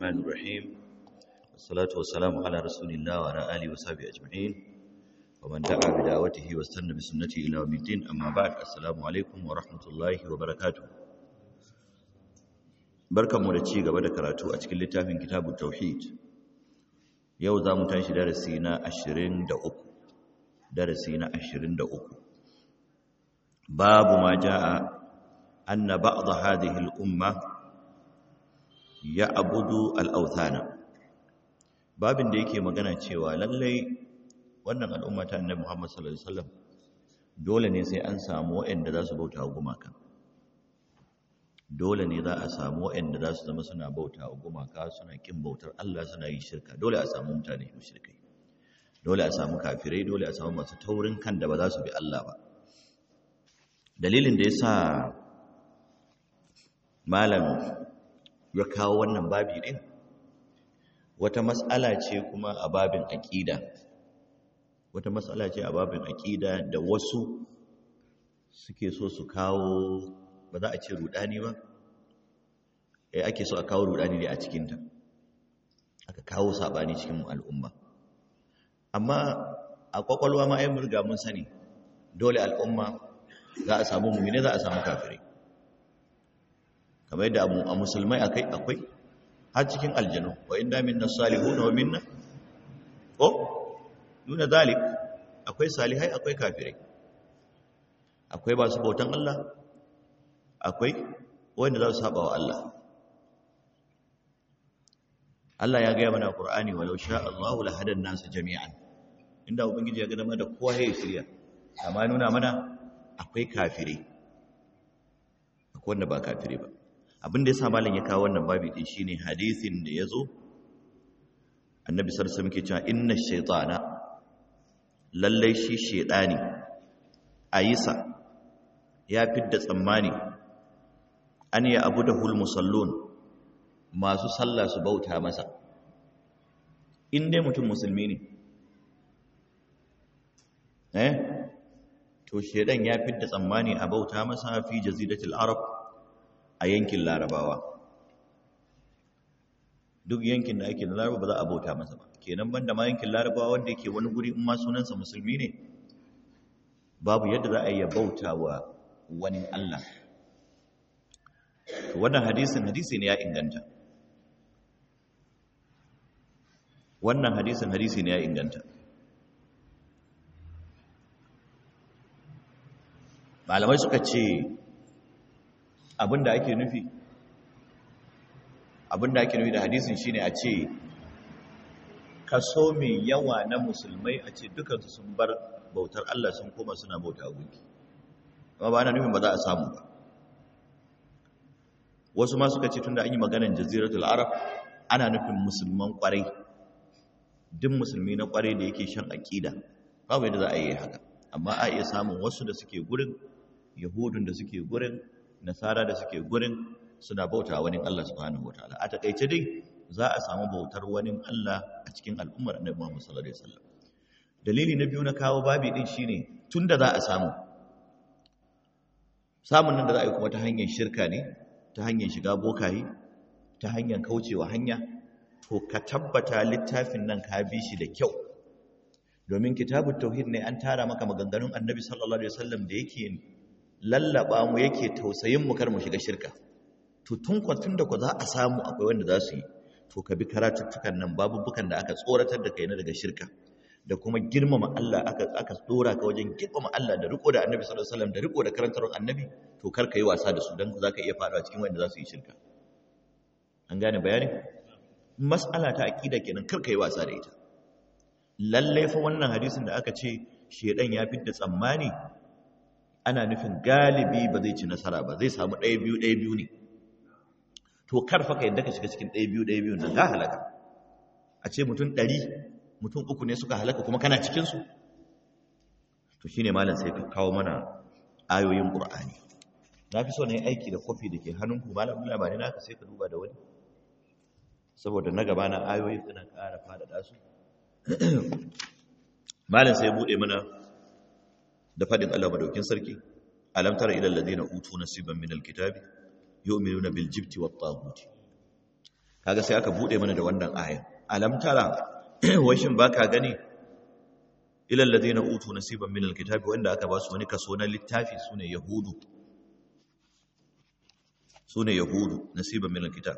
الرحمن الرحيم والصلاة والسلام على رسول الله وعلى آله وصحبه أجمعين ومن دعا بدعوته واستنى بسنته إلى يوم الدين أما بعد السلام عليكم ورحمة الله وبركاته barkan mu da ci gaba da karatu a cikin littafin kitabut tauhid yau za mu tashi darasi na 23 darasi na 23 babu ma jaa anna ba'd hadhihi al-umma ya'budu al-awthana babin da yake magana cewa lallai wannan al'umma ta annabi Muhammad sallallahu alaihi wasallam dole ne sai an samu waɗanda za su bauta wa gumaka dole ne za a samu waɗanda za su zama suna bauta wa gumaka suna kin bautar Allah suna yi shirka dole a samu mutane mushrikai dole a samu kafirai dole a samu masu taurin kan da ba za su bi Allah ba dalilin da yasa malam ya kawo wannan babi din wata mas'ala ce kuma a babin aqida wata mas'ala ce a babin aqida da wasu suke so su kawo ba za a ce rudani ba eh ake so a kawo rudani ne a cikinta aka kawo sabani cikin al'umma amma a kwakwalwa ma ai murga mun sani dole al'umma za a samu mu'mini za a samu kafirai kamar yadda a musulmai akai akwai har cikin aljanu wa inda minna salihuna wa minna ko duna zalik akwai salihai akwai kafirai akwai ba su bautan Allah akwai wanda za su saba wa Allah Allah ya gaya mana Qur'ani walau sha Allahu la hadan nasu jami'an inda ubangiji ya ga dama da kowa ya shirya amma nuna mana akwai kafire akwai wanda ba kafire ba abin da yasa malam ya kawo wannan babi din shine hadisin da yazo annabi sallallahu alaihi wasallam ke cewa inna shaytana lallai shi shedani ayisa ya fidda tsammani an ya abu da hulmusallun masu sallah su bauta masa in dai mutum musulmi ne eh to shedan ya fidda tsammani a bauta masa fi jaziratul arab a yankin larabawa duk yankin da ake da laraba ba za a bauta masa ba kenan banda ma yankin larabawa wanda yake wani guri in ma sunansa musulmi ne babu yadda za a yi bauta wa wani Allah wannan hadisin hadisi ne ya inganta wannan hadisin hadisi ne ya inganta malamai suka ce abinda ake nufi abinda ake nufi da hadisin shine a ce kaso mai yawa na musulmai a ce dukansu sun bar bautar Allah sun koma suna bauta gunki amma ba ana nufin ba za a samu ba wasu ma suka ce tunda an yi maganar jaziratul arab ana nufin musulman kwarai duk musulmi na kwarai da yake shan aqida babu yadda za a yi haka amma a iya samun wasu da suke gurin yahudun da suke gurin nasara da suke gurin suna bauta wani Allah subhanahu wataala a takaice dai za a samu bautar wani Allah a cikin al'ummar annabi Muhammad sallallahu alaihi wasallam dalili na biyu na kawo babi din shine tunda za a samu samun nan da za a yi kuma ta hanyar shirka ne ta hanyar shiga bokaye ta hanyar kaucewa hanya to ka tabbata littafin nan ka bi shi da kyau domin kitabut tauhid ne an tara maka maganganun annabi sallallahu alaihi wasallam da yake lallaba mu yake tausayin mu kar mu shiga shirka to tun kwatun da ku za a samu akwai wanda za su yi to ka bi karatuttukan nan babubukan da aka tsoratar da kai na daga shirka da kuma girmama Allah aka aka dora ka wajen girmama Allah da riko da Annabi sallallahu alaihi wasallam da riko da karantarwar Annabi to kar ka yi wasa da su dan zaka iya fadawa cikin wanda za su yi shirka an gane bayani mas'ala ta aqida kenan kar ka yi wasa da ita lalle fa wannan hadisin da aka ce shedan ya fitta tsammani ana nufin galibi ba zai ci nasara ba zai samu ɗaya biyu ɗaya biyu ne to kar fa ka yadda ka shiga cikin ɗaya biyu ɗaya biyu nan ga halaka a ce mutum ɗari mutum uku ne suka halaka kuma kana cikinsu to shi ne malam sai ka kawo mana ayoyin ƙur'ani na fi so na yi aiki da kofi da ke hannunku malam labari na ka sai ka duba da wani saboda na gaba na ayoyi suna ƙara faɗaɗa su malam sai buɗe mana da faɗin allah madaukin sarki alam tara ila alladhina utu nasiban min alkitabi yu'minuna bil jibti wat taghut kaga sai aka bude mana da wannan aya alam tara washin baka gani ilal ladina utu nasiban minal kitabi wanda aka ba su wani kaso na littafi sune yahudu sune yahudu nasiban minal kitab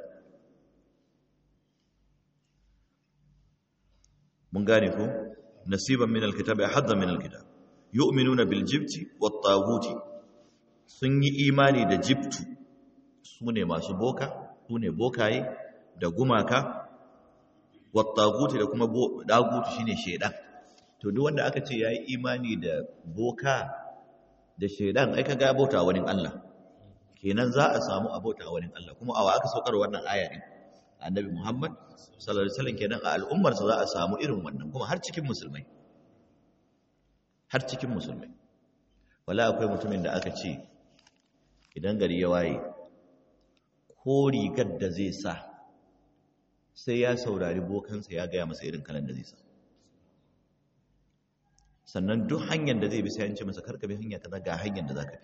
mun gane ko nasiban minal kitabi hadda minal kitab yu'minuna bil jibti wat taguti sun yi imani da jibtu sune masu boka sune bokaye da gumaka wat taguti da kuma dagutu shine shedan to duk wanda aka ce yayi imani da boka da shedan ai kaga bauta wani Allah kenan za a samu abota wani Allah kuma awa aka saukar wannan aya din annabi Muhammad sallallahu alaihi wasallam kenan a al'ummar sa za a samu irin wannan kuma har cikin musulmai har cikin musulmai wala akwai mutumin da aka ce idan gari ya waye ko rigar da zai sa sai ya saurari bokansa ya gaya masa irin kalan da zai sa sannan duk hanyar da zai bi sai an ce masa karka bi hanya kaza ga hanyar da zaka bi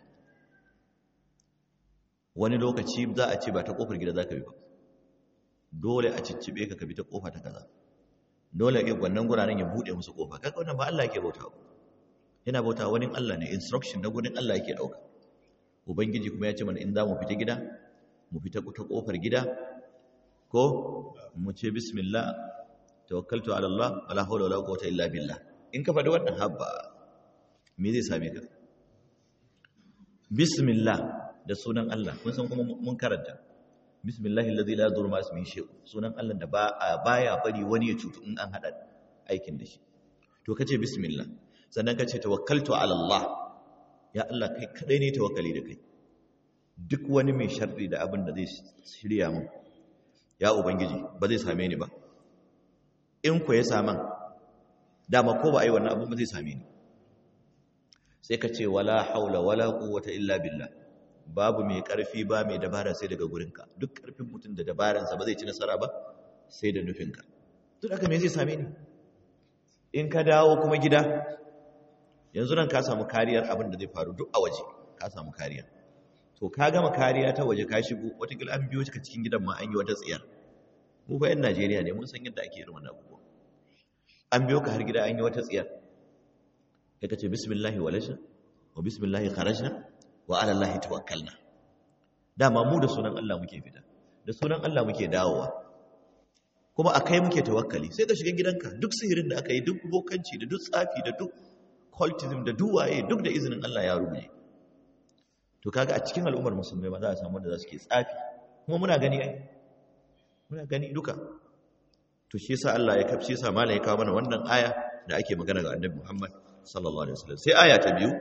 wani lokaci za a ce ba ta kofar gida zaka bi ba dole a ciccibe ka ka bi ta kofa ta kaza dole ya wannan guraren ya bude musu kofa kaga wannan ba Allah yake bautawa yana bautawa wani Allah ne instruction na gurin Allah yake dauka ubangiji kuma ya ce mana in za mu fita gida mu fita ta kofar gida ko mu ce bismillah tawakkaltu ala Allah wala hawla wala quwwata illa billah in ka faɗi wannan habba me zai same ka bismillah da sunan Allah kun san kuma mun karanta bismillahi allazi la yadurru ma ismihi shay'un sunan Allah da ba baya bari wani ya cutu in an hada aikin da shi to kace bismillah sannan kace tawakkaltu ala Allah ya Allah kai kadai ne tawakkali da kai duk wani mai sharri da abin da zai shirya mun ya ubangiji ba zai same ni ba in ku ya saman dama ko ba a yi wannan abin ba zai same ni sai ka ce wala haula wala quwwata illa billah babu mai karfi ba mai dabara sai daga gurinka duk karfin mutum da dabaransa ba zai ci nasara ba sai da nufinka duk haka me zai same ni in ka dawo kuma gida yanzu nan ka samu kariyar abin da zai faru duk a waje ka samu kariya to ka gama kariya ta waje ka shigo watakila an biyo ka cikin gidan ma an yi wata tsiyar mu fa yan Najeriya ne mun san yadda ake irin wannan abubuwa an biyo ka har gida an yi wata tsiyar ya kace bismillahi walajna wa bismillahi kharajna wa ala allahi tawakkalna dama mu da sunan Allah muke fita da sunan Allah muke dawowa kuma akai muke tawakkali sai ka shiga gidanka duk sihirin da aka yi duk bokanci da duk tsafi da duk cultism da duwaye duk da izinin Allah ya rubuce to kaga a cikin al'ummar musulmai ba za a samu da za su ke tsafi kuma muna gani ai muna gani duka to shi yasa Allah ya kafshi yasa malai ya kawo mana wannan aya da ake magana ga Annabi Muhammad sallallahu alaihi wasallam sai aya ta biyu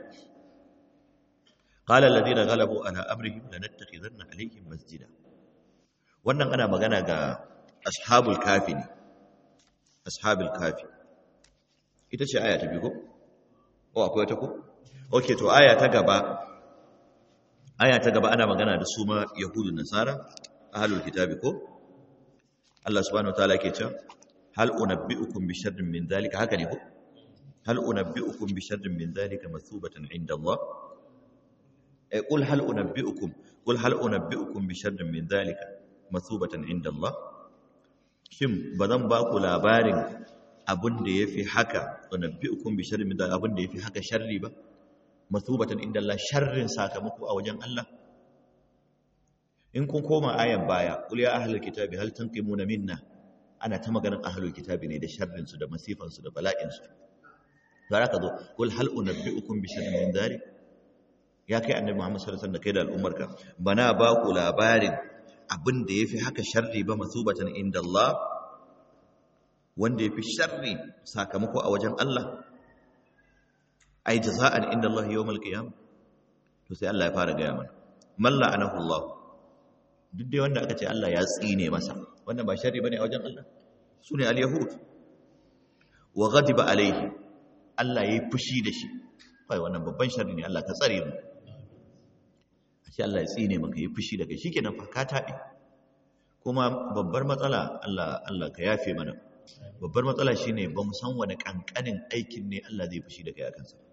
qala alladhina ghalabu ala amrihim lanattakhidanna alaihim masjida wannan ana magana ga ashabul kafi ne ashabul kafi ita ce aya ta biyu ko oh akwai wata ko okay to aya ta gaba aya ta gaba ana magana da su ma yahudu nasara ahlul kitabi ko Allah subhanahu wataala yake cewa hal unabbiukum bi sharrin min dhalika haka ne ko hal unabbiukum bi sharrin min dhalika mathubatan inda Allah eh qul hal unabbiukum qul hal unabbiukum bi sharrin min dhalika mathubatan inda Allah shin bazan ba ku labarin abin da yafi haka unabbiukum bi sharrin min dhalika abin da yafi haka sharri ba mathubatan inda Allah sharrin sakamako a wajen Allah in kun koma ayan baya qul ya ahlul kitabi hal tanqimuna minna ana ta maganar ahlul kitabi ne da sharrin su da masifan su da bala'in su zara ka zo qul hal unabbiukum bi sharrin min dhalik ya kai annabi Muhammad sallallahu alaihi wasallam da kai da al'ummarka bana ba ku labarin abin da yafi haka sharri ba masubatan inda Allah wanda yafi sharri sakamako a wajen Allah ai jaza'an inda Allah yawmal qiyam to sai Allah ya fara gaya mana man la'anahu Allah duk dai wanda aka ce Allah ya tsine masa wannan ba sharri bane a wajen Allah sune al-yahud wa ghadiba alaihi Allah yayi fushi da shi kai wannan babban sharri ne Allah ka tsare mu a ce Allah ya tsine maka yayi fushi da kai shikenan fa ka tabe kuma babbar matsala Allah Allah ka yafe mana babbar matsala shine ba mu san wani kankanin aikin ne Allah zai fushi da kai akan sa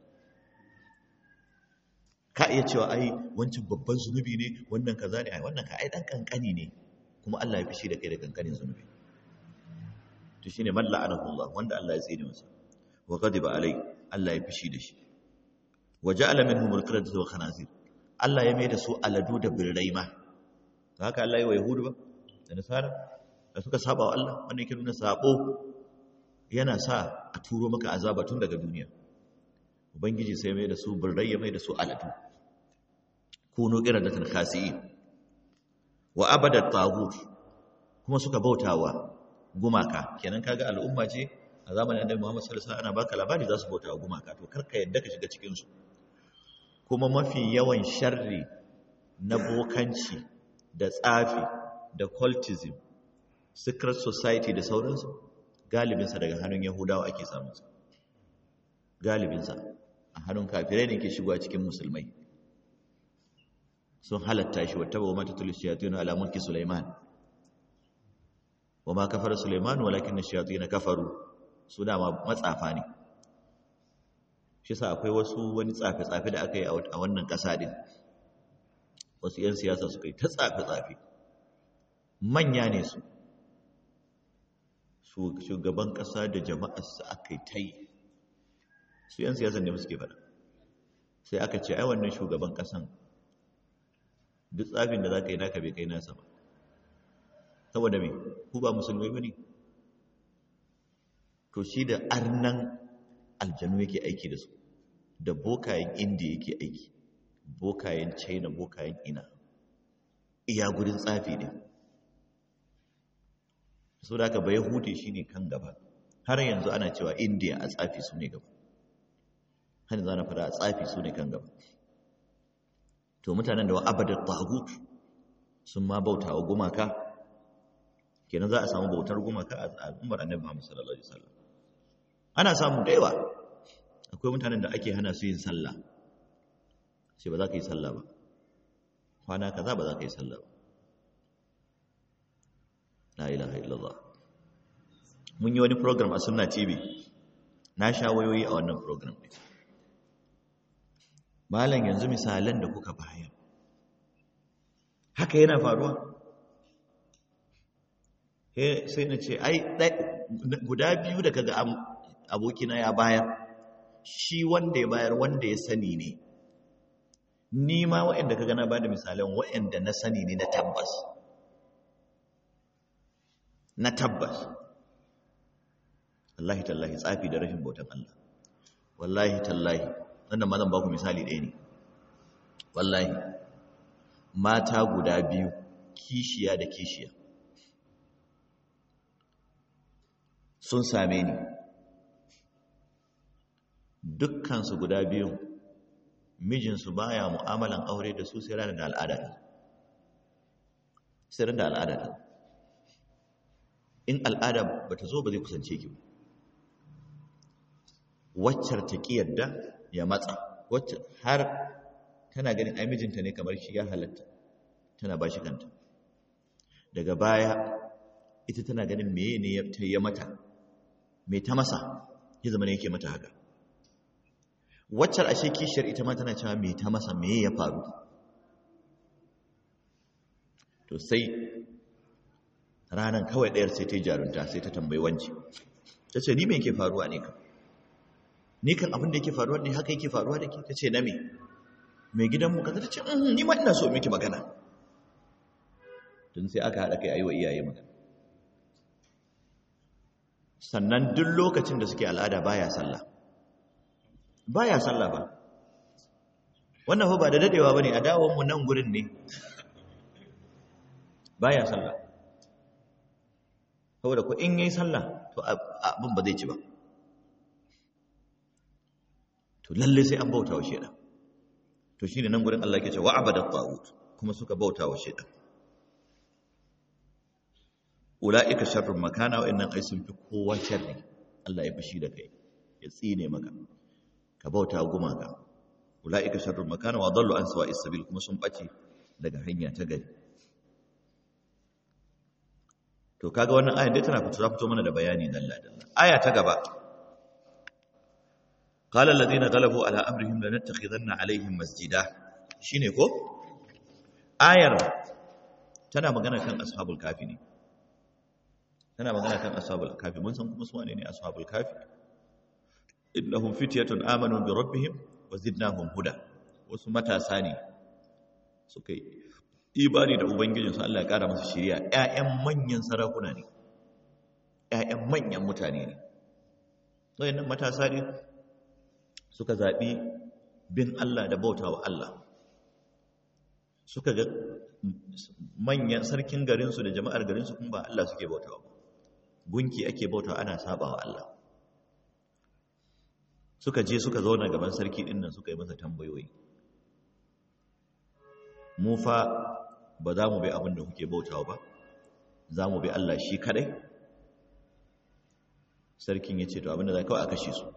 ka iya cewa ai wancan babban zunubi ne wannan kaza ne ai wannan ka ai dan kankani ne kuma Allah ya fishi da kai da kankanin zunubi to shine man la'anahu Allah wanda Allah ya tsine masa wa ghadiba alai Allah ya fishi da shi wa ja'ala minhum al-qiradata wa khanazir Allah ya mai da su aladu da birrai ma haka Allah ya wa yahudu ba da nasara da suka saba wa Allah wanda yake nuna sabo yana sa a turo maka azaba tun daga duniya ubangiji sai mai da su birrai ya mai da su aladu kunu qiradatan khasi'in wa abada tagut kuma suka bautawa gumaka kenan kaga al'umma ce a zamanin annabi Muhammad sallallahu alaihi wasallam ana baka labari za su bautawa gumaka to karka yadda ka shiga cikin su kuma mafi yawan sharri na bokanci da tsafi da cultism secret society da sauransu galibinsa daga hannun yahudawa ake samunsa galibinsa a hannun kafirai ne ke shigowa cikin musulmai sun halatta shi wata ba mata tulis shayatinu ala mulki sulaiman wa ma kafara sulaiman walakin shayatin kafaru su dama matsafa ne shi sa akwai wasu wani tsafe-tsafe da aka yi a wannan ƙasa din wasu 'yan siyasa suka yi ta tsafe-tsafe manya ne su shugaban ƙasa da jama'arsa aka yi ta yi su 'yan siyasa ne suke faɗa sai aka ce ai wannan shugaban ƙasan duk tsafin da za ka yi naka bai kai nasa ba saboda mai ku ba musulmai ba ne to shi da arnan aljanu yake aiki da su da bokayen indiya yake aiki bokayen china bokayen ina iya gudun tsafi ne so da aka bai hude shi ne kan gaba har yanzu ana cewa indiya a tsafi su ne gaba har yanzu ana fada a tsafi su ne kan gaba to mutanen da wa abadar tagut sun ma bauta wa gumaka kenan za a samu bautar gumaka a al'ummar annabi Muhammad sallallahu alaihi wasallam ana samu da yawa akwai mutanen da ake hana su yin sallah sai ba za ka yi sallah ba kwana kaza ba za ka yi sallah ba la ilaha illallah mun yi wani program a sunna tv na sha wayoyi a wannan program ɗin malam yanzu misalan da kuka bayar haka yana faruwa sai na ce ai guda biyu da kaga abokina ya bayar shi wanda ya bayar wanda ya sani ne ni ma waɗanda kaga na bada misalan waɗanda na sani ne na tabbas na tabbas wallahi tallahi tsafi da rashin bautan Allah wallahi tallahi wannan ma zan ba ku misali ɗaya ne wallahi mata guda biyu kishiya da kishiya sun same ni dukkansu guda biyun mijinsu baya mu'amalan aure da su sai ranar da al'ada sai ranar da al'ada in al'ada ba ta zo ba zai kusance ki waccar ta ƙi yadda ya matsa wacce har tana ganin ai mijinta ne kamar shi ya halatta tana ba shi kanta daga baya ita tana ganin meye ne ta yi mata me ta masa ya zama ne yake mata haka waccar ashe kishiyar ita ma tana cewa me ta masa me ya faru to sai ranar kawai ɗayar sai ta yi jarunta sai ta tambayi wanci ta ce ni me yake faruwa ne kan ni kan abin da yake faruwa ne haka yake faruwa da ke ta ce na me mai gidanmu ka ta ce ni ma ina so miki magana tun sai aka haɗa kai a yi wa iyaye magana sannan duk lokacin da suke al'ada baya sallah baya sallah ba wannan fa ba da dadewa bane a dawon mu nan gurin ne baya sallah saboda ko in yayi sallah to abin ba zai ci ba to lalle sai an bauta wa shedan to shine nan gurin Allah yake cewa abada tagut kuma suka bauta wa shedan ula'ika sharrun makana wa'annan ai sun fi kowa sharri Allah ya fashi da kai ya tsine maka ka bauta gumaka ula'ika sharrun makana wa dallu an sawa'is sabil kuma sun bace daga hanya ta gari to kaga wannan ayan dai tana fito fito mana da bayani dalla dalla aya ta gaba qala alladhina ghalabu ala amrihim lanattakhidanna alaihim masjida shine ko ayar tana magana kan ashabul kafi ne tana magana kan ashabul kafi mun san kuma su wane ne ashabul kafi innahum fityatun amanu bi rabbihim wa zidnahum huda wasu matasa ne suka yi ibani da ubangijinsu Allah ya kara musu shiriya ƴaƴan manyan sarakuna ne ƴaƴan manyan mutane ne wayannan matasa ne suka zabi bin Allah da bautawa Allah suka ga manyan sarkin garinsu da jama'ar garinsu kuma ba Allah suke bautawa ba gunki ake bautawa ana sabawa Allah suka je suka zauna gaban sarki din nan suka yi masa tambayoyi mu fa ba za mu bi abin da kuke bautawa ba za mu bi Allah shi kadai sarkin ya ce to abin da za kawai a kashe su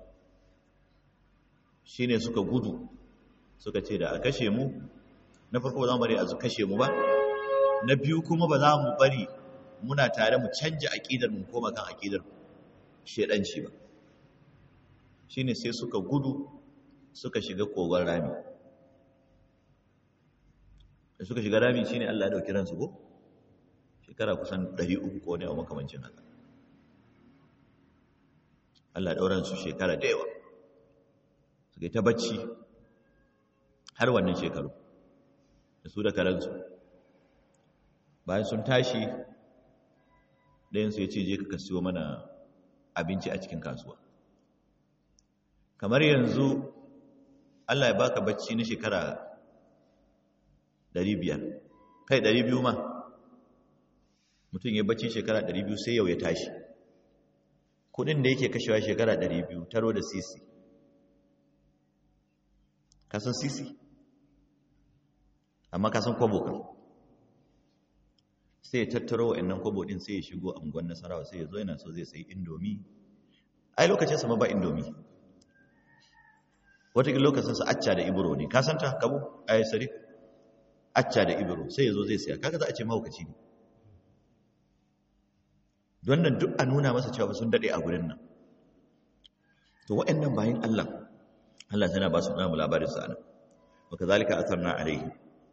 shine suka gudu suka ce da a kashe mu na farko ba za mu bari a kashe mu ba na biyu kuma ba za mu bari muna tare mu canja aƙidar mu koma kan aƙidar shedanci ba shine sai suka gudu suka shiga kogon rami da suka shiga rami shine Allah ya dauki ransu ko shekara kusan 300 ko ne a makamancin haka Allah ya daura su shekara da yawa suka yi ta bacci har wannan shekaru da su da karansu bayan sun tashi ɗayansu ya ce je ka kasiyo mana abinci a cikin kasuwa kamar yanzu Allah ya baka bacci na shekara 500 kai 200 ma mutum ya bacci shekara 200 sai yau ya tashi kudin da yake kashewa shekara 200 taro da sisi kasan sisi amma kasan kwabo kan sai ya tattaro wa'annan kwabo din sai ya shigo angon nasarawa sai ya zo yana so zai sai indomi ai lokacin sama ba indomi wataƙin lokacin sa acca da ibro ne ka santa kabo ai sarif acca da ibro sai ya zo zai saya kaga za a ce mahaukaci ne don nan duk a nuna masa cewa sun daɗe a gurin nan to wa'annan bayan Allah Allah tana ba su namu labarin sa nan wa kazalika asarna alaihi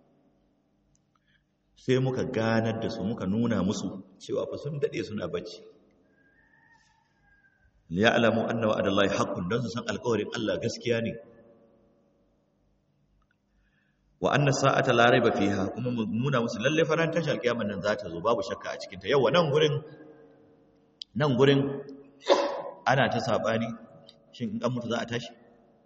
sai muka ganar da su muka nuna musu cewa fa sun dade suna bacci liya'lamu anna wa'adallahi haqqun dan su san alƙawarin Allah gaskiya ne wa anna sa'ata la raiba fiha kuma mu nuna musu lalle faran tashi alƙiyamar nan za ta zo babu shakka a cikin ta yawa nan gurin nan gurin ana ta sabani shin in an mutu za a tashi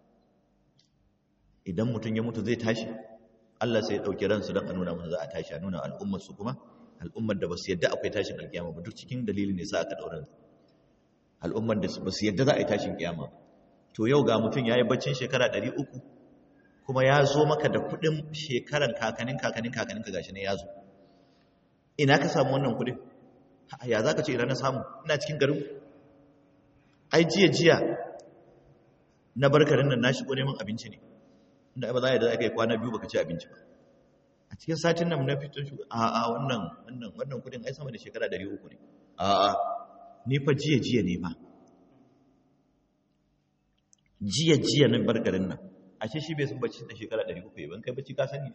idan mutum ya mutu zai tashi Allah sai ya ɗauki ransu don a nuna musu za a tashi a nuna al'ummarsu kuma al'ummar da ba su yadda akwai tashin alkiyama ba duk cikin dalilin ne sa aka ɗaurin al'ummar da ba su yadda za a yi tashin kiyama to yau ga mutum ya yi baccin shekara ɗari uku kuma ya zo maka da kuɗin shekaran kakanin kakanin kakanin ka gashi ne ya zo ina ka samu wannan kuɗin ya za ka ce ina na samu ina cikin garin ai jiya jiya na barkarin nan na shigo neman abinci ne inda ba za a yi da aka yi kwana biyu baka ci abinci ba a cikin satin nan na fito shi a a wannan wannan wannan kudin ai sama da shekara 300 ne a a ni fa jiya jiya ne fa jiya jiya na bar garin nan ashe shi bai san bacci da shekara 300 ban kai bacci ka sani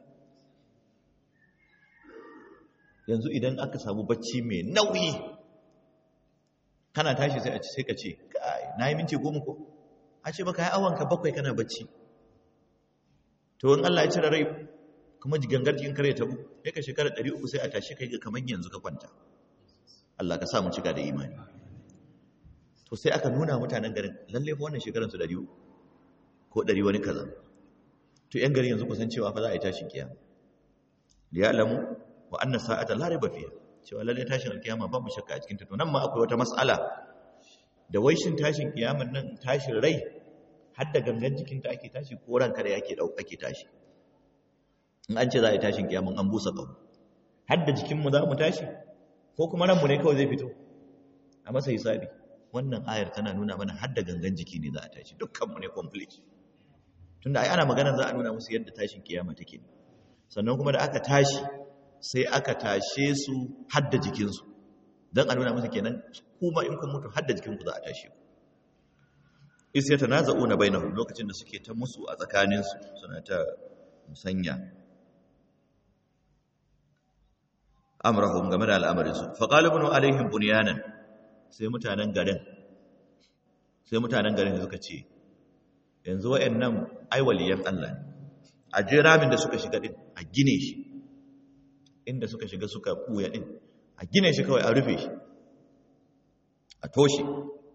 yanzu idan aka samu bacci mai nauyi kana tashi sai a ci sai ka ce kai na yi minti goma ko a ce baka yi awanka bakwai kana bacci to in Allah ya cire rai kuma gangar jikin kare tabu sai ka shekara 300 sai a tashi kai ga kaman yanzu ka kwanta Allah ka sa mu cika da imani to sai aka nuna mutanen garin lalle fa wannan shekaran su 300 ko 100 wani kaza to yan garin yanzu kusan cewa fa za a yi tashin kiyama ya alamu wa anna sa'ata la riba fiha cewa lalle tashin kiyama babu shakka a cikin ta to nan ma akwai wata mas'ala da wai shin tashin kiyaman nan tashin rai har da gangan jikinta ake tashi ko ranka da yake dauka ake tashi in an ce za a yi tashin kiyamun an busa ƙaho har da jikinmu za mu tashi ko kuma ranmu ne kawai zai fito a masa hisabi wannan ayar tana nuna mana har da gangan jiki ne za a tashi dukkanmu ne complete tunda ai ana magana za a nuna musu yadda tashin kiyama take sannan kuma da aka tashi sai aka tashe su har da jikinsu don a nuna musu kenan kuma in kun mutu har da jikinku za a tashi ku is ya tanaza'una bainahum lokacin da suke ta musu a tsakaninsu suna ta musanya amrahum game da al'amarinsu faƙali bunu alaihim bunyanan sai mutanen garin sai mutanen garin suka ce yanzu wa'annan aiwaliyan Allah ne a je ramin da suka shiga din a gine shi inda suka shiga suka ɓuya din a gine shi kawai a rufe shi a toshe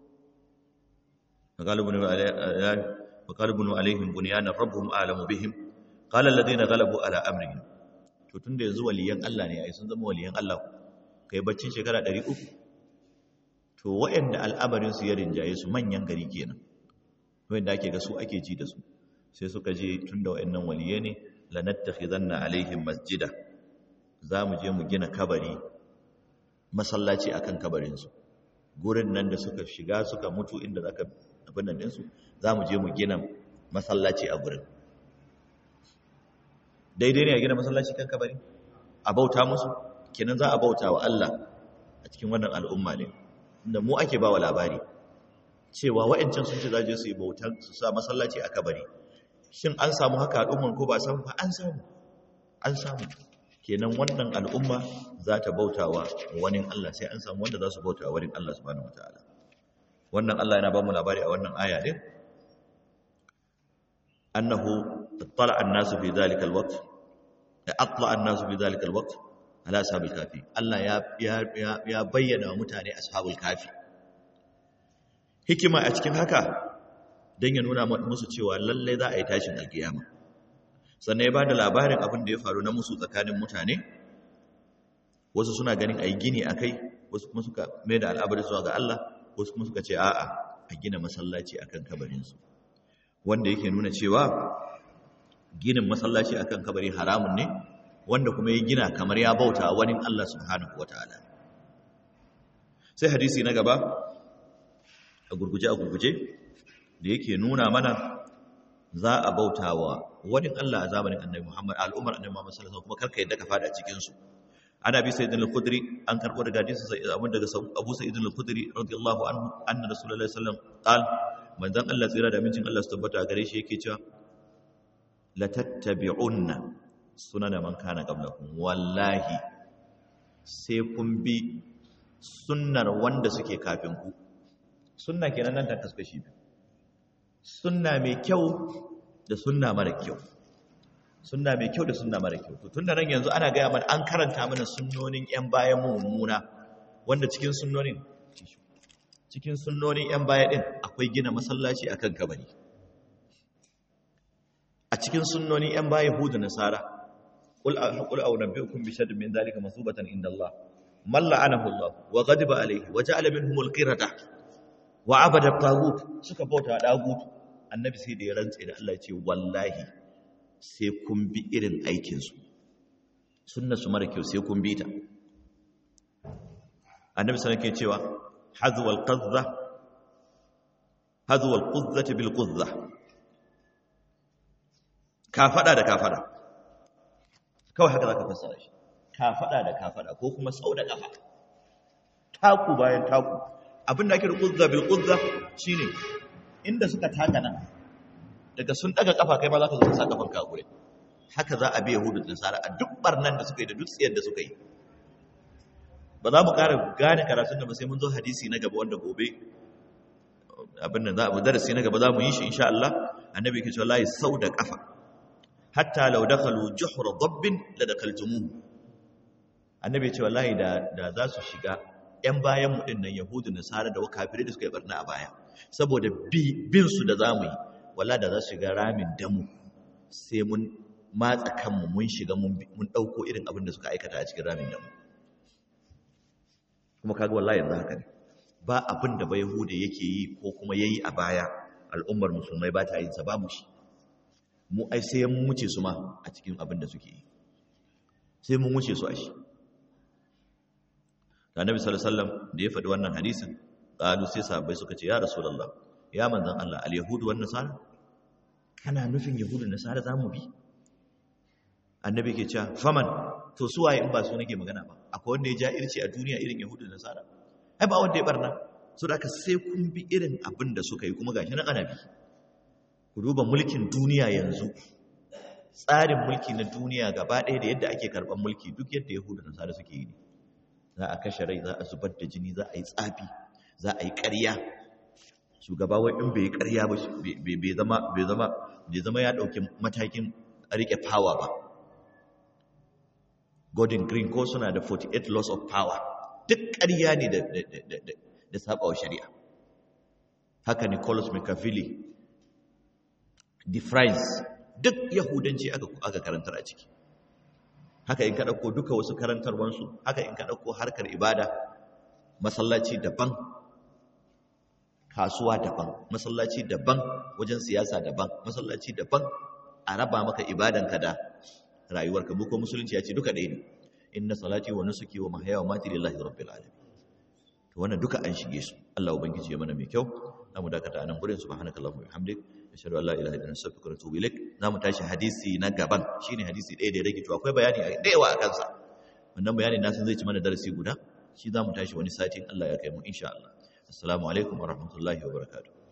faƙali bunu alaihim bunyanan rabbuhum alamu bihim qala alladhina ghalabu ala amrihim to tunda yanzu waliyan Allah ne ai sun zama waliyan Allah kai baccin shekara 300 to waɗanda al'amarin su ya rinjaye su manyan gari kenan wanda ake ga su ake ji da su sai suka je tunda waɗannan waliye ne lanattakhidanna alaihim masjida zamu je mu gina kabari masallaci akan kabarin su gurin nan da suka shiga suka mutu inda zaka abin nan din su zamu je mu gina masallaci a gurin daidai ne a gina masallaci kan kabari a bauta musu kenan za a bauta wa Allah a cikin wannan al'umma ne inda mu ake ba wa labari cewa wa'ancan sun ce za je su yi bautan su sa masallaci a kabari shin an samu haka al'umman ko ba samu ba an samu an samu kenan wannan al'umma za ta bauta wa wani Allah sai an samu wanda za su bauta wa wani Allah subhanahu wataala wannan Allah yana ba mu labari a wannan aya din annahu اطلع الناس في ذلك الوقت اطلع الناس في ذلك الوقت على اصحاب الكافي الله ya ya ya bayyana wa mutane ashabul kafi hikima a cikin haka dan ya nuna musu cewa lalle za a yi tashin alkiyama sannan ya bada labarin abin da ya faru na musu tsakanin mutane wasu suna ganin ayi gini akai wasu kuma suka mai da al'abari zuwa ga Allah wasu kuma suka ce a'a a gina masallaci akan kabarin su wanda yake nuna cewa ginin masallaci akan kabari haramun ne wanda kuma ya gina kamar ya bauta wani Allah subhanahu wataala sai hadisi na gaba a gurguje a gurguje da yake nuna mana za a bautawa wani Allah a zamanin Annabi Muhammad al'ummar Annabi Muhammad sallallahu alaihi wasallam kuma karka yadda ka fada cikin su ana bi sayyidina al-khudri an karbo daga hadisi sai abin daga Abu Sa'id al-Khudri radiyallahu anhu anna rasulullahi sallallahu alaihi wasallam qal manzon Allah tsira da mincin Allah su tabbata gare shi yake cewa latattabi'unna sunana man kana qablakum wallahi sai kun bi sunnar wanda suke kafin ku sunna kenan nan ta kaskashi sunna mai kyau da sunna mara kyau sunna mai kyau da sunna mara kyau to tunda nan yanzu ana gaya mana an karanta mana sunnonin yan bayan mu mummuna wanda cikin sunnonin cikin sunnonin yan baya din akwai gina masallaci akan kabari a cikin sunnonin yan baya hudu nasara qul aqul aw nabiyukum bi shadrin min dhalika masubatan inda Allah man la'anahu Allah wa ghadiba alayhi wa ja'ala minhum al-qirada wa abada tagut suka bauta dagut annabi sai da ya rantse da Allah ya ce wallahi sai kun bi irin aikin su sunna su mara kyau sai kun bi ta annabi sai yake cewa hazwa al-qadha hazwa al-qudzati bil qudza kafada da kafada kawai haka zaka fassara shi kafada da kafada ko kuma sau da kafa taku bayan taku abinda ake da qudza bil qudza shine inda suka taka nan daga sun daga kafa kai ma zaka zo ka sa kafan ka gure haka za a bi yahudu da nasara a duk barnan da suka yi da duk tsiyar da suka yi ba za mu ƙara gane karatun da ba sai mun zo hadisi na gaba wanda gobe abin nan za a darasi na gaba za mu yi shi insha Allah annabi ke cewa layi sau da kafa hatta law dakhalu juhra dabbin la dakaltumuhu annabi ya ce wallahi da da za su shiga yan bayan mu din nan yahudu nasara da kafirai da suka yi barna a baya saboda bin su da zamu yi wallahi da za su shiga ramin damu sai mun matsa kanmu mun shiga mun dauko irin abin da suka aikata a cikin ramin damu kuma kaga wallahi yanzu haka ne ba abin da ba yahuda yake yi ko kuma yayi a baya al'ummar musulmai ba ta yin sa babu shi mu ai sai mun wuce su ma a cikin abin da suke yi sai mun wuce su a shi da annabi sallallahu alaihi wasallam da ya faɗi wannan hadisin qalu sai sahabbai suka ce ya rasulullah ya manzon Allah al yahudu wan nasara kana nufin yahudu da nasara zamu bi annabi ke cewa faman to su waye in ba su nake magana ba akwai wanda ya ja irci a duniya irin yahudu da nasara ai ba wanda ya barna so da aka sai kun bi irin abin da suka yi kuma gashi na ana bi ku duba mulkin duniya yanzu tsarin mulki na duniya gaba ɗaya da yadda ake karɓar mulki duk yadda yahudu da nasara suke yi ne za a kashe rai za a zubar da jini za a yi tsafi za a yi ƙarya shugaba wai in bai yi ƙarya ba bai zama bai zama bai zama ya ɗauki matakin rike power ba Gordon Green ko suna da 48 laws of power duk ƙarya ne da da sabawa shari'a haka Nicholas Machiavelli the France duk yahudanci aka aka karantar a ciki haka in ka dauko duka wasu karantarwansu haka in ka dauko harkar ibada masallaci daban kasuwa daban masallaci daban wajen siyasa daban masallaci daban a raba maka ibadanka da rayuwarka mu ko musulunci ya ce duka ɗaya ne inna salati wa nusuki wa mahyaya wa mati lillahi rabbil alamin to wannan duka an shige su Allah ubangiji ya mana mai kyau zamu dakata anan gurin subhanakallahumma wa bihamdik ashhadu an la ilaha illa anta astaghfiruka wa atubu ilaik zamu tashi hadisi na gaban shine hadisi ɗaya da ya rage to akwai bayani da yawa akan sa wannan bayanin na san zai ci mana darasi guda shi zamu tashi wani sati Allah ya kai mu insha Allah assalamu alaikum wa rahmatullahi wa barakatuh